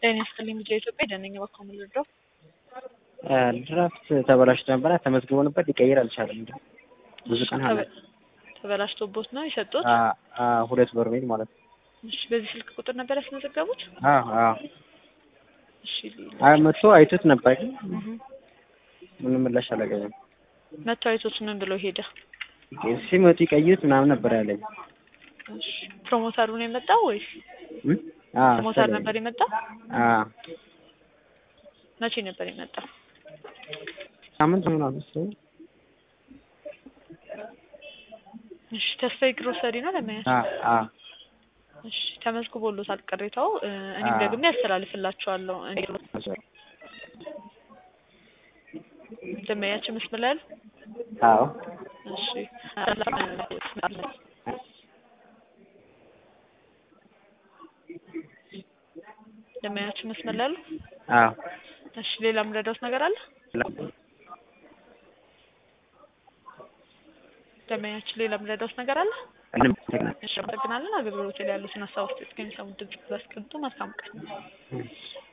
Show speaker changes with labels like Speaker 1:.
Speaker 1: ጤና ይስጥልኝ ልጄ ኢትዮጵያ ደነኛ በኩል የምንረዳው
Speaker 2: ድራፍት ተበላሽቶ ነበረ ተመዝግቦ ነበር ሊቀይር አልቻለም። እንደ ብዙ ቀን ሆነ።
Speaker 1: ተበላሽቶቦት ነው የሰጡት?
Speaker 2: አ- አ ሁለት በርሜል ማለት ነው።
Speaker 1: እሺ በዚህ ስልክ ቁጥር ነበር ያስመዘገቡት?
Speaker 2: አዎ አዎ።
Speaker 1: እሺ ሌላ
Speaker 2: አይ መጥቶ አይቶት ነበር ግን
Speaker 1: እህ
Speaker 2: ምንም ምላሽ አላገኘም።
Speaker 1: መቶ አይቶት ምን ብሎ ሄደ?
Speaker 2: ሲመጡ ይቀይሩት ምናምን ነበር ያለኝ።
Speaker 1: እሺ ፕሮሞተሩ ነው የመጣው ወይስ
Speaker 2: እም? አ
Speaker 1: ፕሮሞተር ነበር የመጣው?
Speaker 2: አ
Speaker 1: መቼ ነበር የመጣው?
Speaker 2: ሳምንት ምናምን መሰለኝ።
Speaker 1: እሺ ተስፋዬ ግሮሰሪ ነው ለማያስ
Speaker 2: አ አ
Speaker 1: እሺ ተመዝግቦሎታል ቅሬታው እ፣ እኔም
Speaker 2: አዎ።
Speaker 1: ደግሜ ያስተላልፍላችኋለሁ። እኔ ደመያችን መስመር ላይ አሉ?
Speaker 2: አዎ
Speaker 1: እሺ ደመያችን መስመር ላይ አሉ?
Speaker 2: አዎ
Speaker 1: እሺ ሌላ የምረዳውት ነገር አለ? ደመያችን ሌላ የምረዳውት ነገር አለ?
Speaker 2: ምንም
Speaker 1: እሺ አመሰግናለን። አገልግሎት ላይ ያሉትን ሀሳቦች እስከሚሰሙት ድምጽ ባስቀምጡ መልካም ቀን።
Speaker 2: እም።